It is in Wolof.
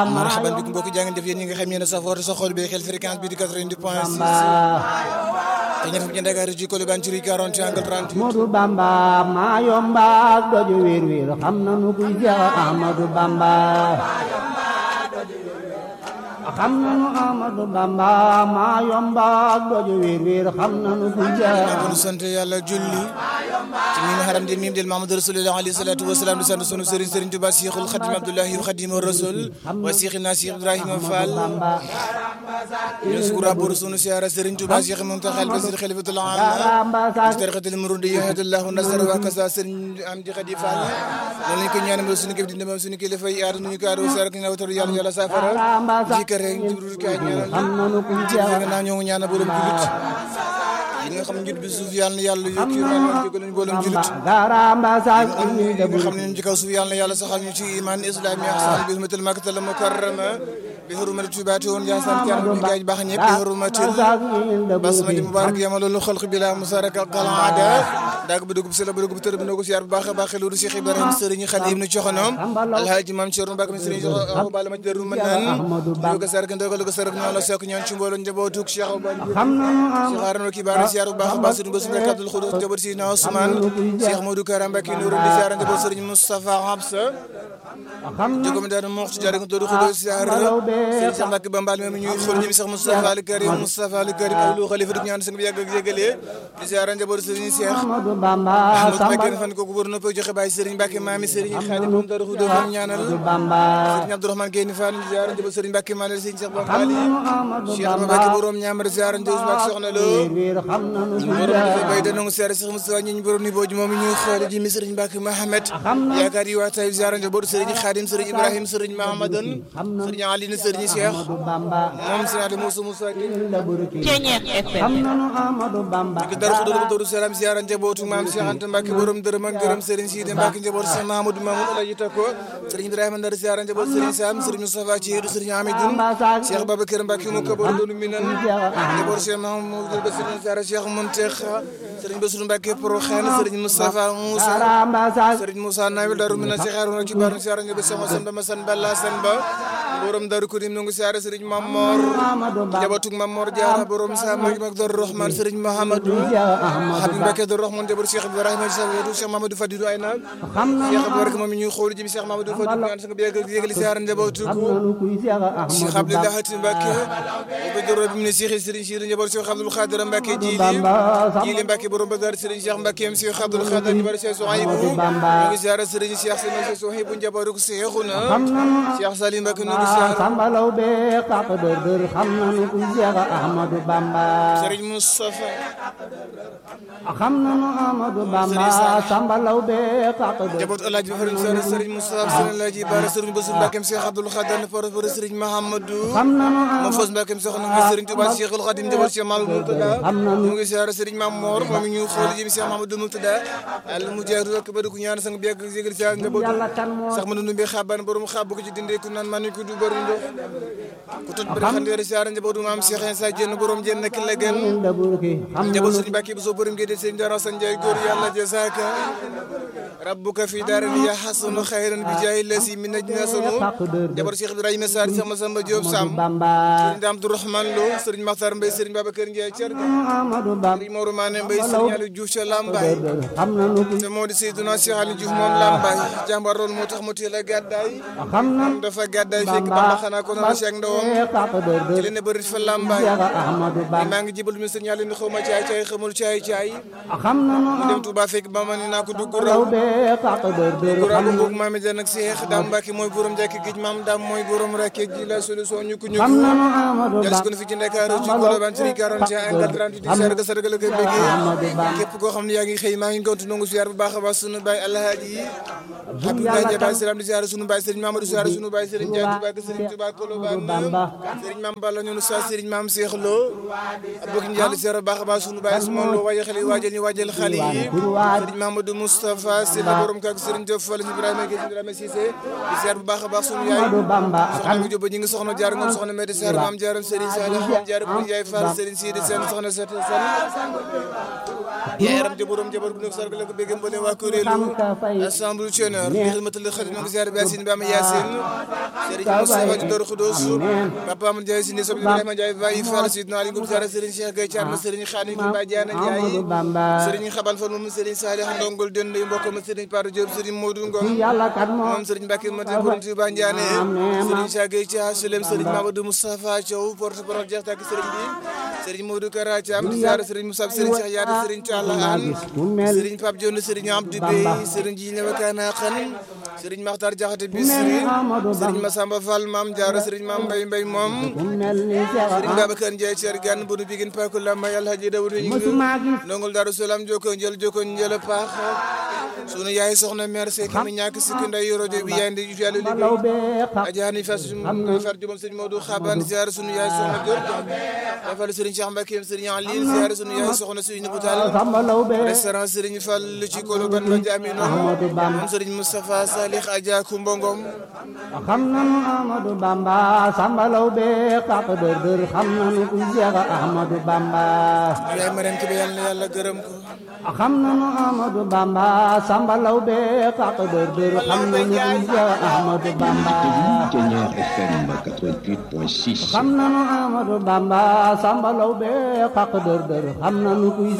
marhaban bikum mbokk jaa ngeen def yéen ñi nga xam yéen a safoo sa xol bi xel fréquence bi di 90 point 6 te ñëf ci Dakar ci Colobane ci rue 40 angle 30 Modou Bamba maa yomba doju wér wér xam nanu kuy Seex Ahmadu Bamba xam nanu Ahmadu Bamba maa yomba doju wér wér xam nanu kuy Seex ñu sant yàlla julli ci mi haram di mim del Mahamadou Rasulullah alayhi salatu wasalaam di sant sunu sëriñ sëriñ Tuubaa Cheikhul Khadim Abdoulahi Khadim Rasul wa Cheikhina Cheikh Ibrahima Fall ñu sukura bor sunu siyaara sëriñ Tuubaa Cheikh Muntaxa Basir Khalifatul Aam ci tarixatul Muridi yahadallahu nasar wa kasa sëriñ Amdi Khadi Fall noonu lañ ko ñaanal sunu képp di ndemam sunu kilifa yi aar nuñu kaaro sarak ñu wataru yàlla yàlla safara ci kër rek jibril ka ñaanal xam nanu kuy ci Seex nga naa ñoo ngi ñaanal borom julit yi nga xam njut bi suuf yàlla na yàlla yokk yi man jégal ñu borom julit garamba sak ini yi debu nga xam ne ñun ci kaw suuf yàlla na yàlla saxal ñu ci iman islami ahsan bi hurmatil makkatal mukarrama bi hurmati tubaati woon jaasaan kan bi gaaj baax ñëpp bi hurmatil sak ini debu basmati mubarak yama loolu xalq bi la musaraka qalada daag bu dugub si la bu dugub tër bi na ko siyaar bu baax a baax loolu Cheikh Ibrahima sëriñ Xadim nu coxonom alhaaji maam Cerno Mbàkke mi sëriñ Awa Balla ma ci daru mën naan ñu ko sark ndogal ko sark ñoo la sokk ñoon ci mbooloo njabootuk Cheikh Awa Balla xam nanu am Cheikh Arona ki baara siyaar bu baax a baax sëriñ Bassirou Mbacke Abdoul Khoudous njaboot si na Ousmane Cheikh Modou Kara Mbacke Nourou di siyaar njaboot sëriñ Moustapha Habsa xam nanu jogomi daal moo ci jaare ko Doudou Khoudous siyaar sëriñ Cheikh Mbacke Bambal mi ñuy xool ñi Cheikh Moustapha Al Karim Moustapha Al Karim Abdou Khalifa dik ñaan sang bi yàgg ak jégalee di siyaar njaboot sëriñ Cheikh Ahmadu Bamba Ahmadou samba Mbacke fan ko gouverneur noppay joxe bàyyi sëriñ Mbacke maami sëriñ Khadim moom Doudou Khoudous moom ñaanal Bamba sëriñ Abdourahmane Guèye Fall di siyaar njaboot sëriñ Mbacke maanal sëriñ Cheikh xam Bambali nanu Ahmadu Cheikh Bamba Mbacke borom ñaamar siyaar njaboot Mbacke soxna Lo wér xam nanu kuy borom dafa Seex bay danongo siyaare Cheikh Moustapha ñi ñu borom ni booju moom ñuy xoole ji mi sëriñ Mbacke Mohamed yaakaar yi waa Taïf ziara njaboot sëriñ Khadim sëriñ Ibrahim sëriñ Mahamadan sëriñ Aline sëriñ Cheikh Ahmadu Bamba moom sëriñ Ade Moussa Moussa ki xam nanu Ahmadu Bamba ki dar xudur doru salam ziara njabootu maam Cheikh Anta Mbacke borom dërëm ak gërëm sëriñ Sidi Mbacke njaboot Cheikh Mahamadou Mamoun Alaji Tako sëriñ Ibrahima Ndar ziara njaboot sëriñ Sam sëriñ Moustapha Thierno sëriñ Amidoun Cheikh Babacar Mbacke mu ko borom doonu minan njaboot Cheikh Mahamadou Bassirou ziara Cheikh Mountakha sëriñ Bassirou Mbacke Porokhane sëriñ Moustapha Moussa garamba sak sëriñ Moussa Nawel Darou Mina si xaaru na ci baaru siyaara nga ba sama san ba ma san balla san ba borom Darou Kudim nu ngi siyaara sëriñ Mamor Ahmadu Bamba jabatug Mamor Diarra borom sa mag mag Darou Rahman sëriñ Mahamadou Habib Mbacke Darou Rahman jabar Cheikh Ibrahima sa wetu Cheikh Mamadou Fadilou ay naam xam nanu Cheikh Abdou moom ñuy xool jëm Cheikh Mamadou Fadilou ñaan sang bi yegg yeggali siyaara njabootu nanu kuy Seex Cheikh Ahmadu Abdoulaye Hatim Mbacke bu doro bi mu ne Cheikh Serigne Cheikh njaboot Cheikh Abdoul Khadir Mbacke jili Bamba jili Mbacke borom Badar Serigne Cheikh Mbacke am Cheikh Abdoul Khadir njaboot Cheikh Souhaïbou Bamba. ñu ngi ziara Serigne Cheikh Serigne Souhaïbou njabootu Cheikhuna xam nanu Cheikh Salim Mbacke ñu ngi ziara sambalaw be kaq dër dër xam nanu kuy Seex Ahmadu Bamba Serigne Moustapha xam nanu Ahmadu Bamba sambalaw be kaq dër njaboot El Hadj Farid Sare Serigne Moustapha Serigne El Hadj Bara Serigne Bassirou Mbacke am Cheikh Abdoul Khadir na por por Serigne Mahamadou xam nanu moom Fos Mbacke am soxna ngi Serigne Touba Cheikhul Khadim njaboot Cheikh Mamadou Moutada ñu ngi ziara Serigne Mamor moom ñu xool jëm Cheikh Mamadou Moutada al mu jaaru ak bari ku ñaan sang bi yegg yeggali ziara njabootu Yàlla kan moo sax ma dundu bi xaban borom xab ko ci dindee ku naan man ko du bari ndox ku tut bari xandeeri ziara njabootu maam Cheikh Insa Dieng borom jenn ki la gën dabur ki xam njaboot Serigne Mbacke bu soo borom gédé Serigne Dara San Ndiaye góor yàlla jazaaka rabbuka fi daarin ya hasanu xayran bi jaay lasi min najna sunu kaq dër dër njaboot Cheikh Ibrahima Sarr Cheikh Massamba Diop Sam Bamba Serigne Dame Abdourahmane Lo Serigne Makhtar Mbaye Serigne Babacar Ndiaye Thier Ahmadu Bamba Serigne Mor Mané Mbaye Serigne Aliou Diouf ca Lambaye xam nanu kuy te moo di Seydina Cheikh Aliou Diouf moom Lambaye jàmbar loolu moo tax mu teel a gàddaay xam nanu dafa gàddaay fekk Bamba xanaa ko noonu si ak ndawam kaq dër ci dër leen ne bëri fa Lambaye Seex Ahmadu Bamba maa ngi jibal mi sëñ yàlla ni xaw ma caay caay xamul caay caay xam nanu mu dem Touba fekk Bamba ni naa ko dugg raw law be kaq dër dër dugg raw boog maami dan ak Seex Daam Mbàkke mooy borom jàkk géej maam daam mooy borom rakke ji la solution ñu ko ñu xam nanu Ahmadu jàll si Bamba ko fi ci Ndakaaru ci Colobane ci 41 angle 38 di siyaar ga sargal ak bëggee Ahmadu Bamba képp koo xam ne yaa ngi xëy maa ngi gontu nangu siyaar bu baax a baax sunu baay alhaaji yi Abdoulaye Ndiaye Baye Salam di siyaar sunu baay Serigne Mamadou siyaar sunu baay Serigne Ndiaye Touba ak Serigne Touba Colobane Bamba Serigne Mame Balla ñoonu sa Serigne Mame Cheikh Lo bokk ñu jàll siyaar bu baax a baax sunu baay Ousmane Lo waajal xale yi waajal ñu waajal xale yi Serigne Mamadou Moustapha Sylla borom kak Serigne Diop Fall Ibrahima Gueye Ibrahima Cissé di siyaar bu baax a baax sunu yaay Ahmadu Bamba soxna mi Jóob ñi ngi soxna jaar ngoom soxna Medi Sarr maam jaaram Serigne Saliou maam jaaram Yaay Fall Serigne Sidi Sène soxna Sete Sène yaram ja borom jabar gu nekk sargal ko bégg mbooleem waa kuréelu assemble chonneur bi xidmatul xadim ngi ziar bi Yacine Bama Yacine Serigne Moustapha di Dor Khoudoss Papa Amadou Ndiaye Sine Sob Ibrahima Ndiaye Baye Fall Sidna Ali Ngom ziar Serigne Cheikh Gueye Thiam Serigne Khadim Ba Diana Ndiaye Serigne Xabal Fall moom Serigne Salih Ndongol Dend mbokk ma Serigne Paro Diop Serigne Modou Ngom moom Serigne Mbacke Mate borom Touba Ndiané Serigne Cheikh Gueye Thiam Sulem Serigne Mamadou Moustapha Thiaw porte-parole jeex tak Serigne bi Serigne Modou Kara Thiam di ziar Serigne Moussa Serigne Cheikh Yaade Serigne Thiala Anne Serigne Pape Dione Serigne Abdou Bey Serigne Djine Wakana Khan Serigne Makhtar Diakhaté Bisri Serigne Massamba Fall Mam Diarra Serigne Mam Mbaye Mbaye moom Serigne Babacar Ndiaye Thier Gane Boudou Biguine Pakou Lamba Yàlla Hadji Dawudu ñu ndongol Darou Salam joko njël joko njël paax sunu yaay soxna mère Seck mi ñàkk sikki nday rajo bi yaay ndi ju yàlla liggéey ajaani fas far jumam Serigne Modou Xaban ziar sunu yaay soxna Diop dafal Serigne Cheikh Mbacké Serigne Aline ziar sunu yaay soxna Serigne Boutal restaurant Serigne Fall ci kolo ban ba jaamino moom Serigne Moustapha Salih Adja Kumba Ngom xam nanu Amadou Bamba Samba Lawbe kaq dër dër xam nanu ku Seex Ahmadou Bamba yaay Mariam Kébé yàlla na yàlla gërëm ko xam nanu Amadou Bamba Samba Lawbe kaq dër dër xam nanu ku Seex Ahmadou Bamba Ténière FM 88.6 xam nanu Amadou Bamba Samba Lawbe kaq dër dër xam nanu ku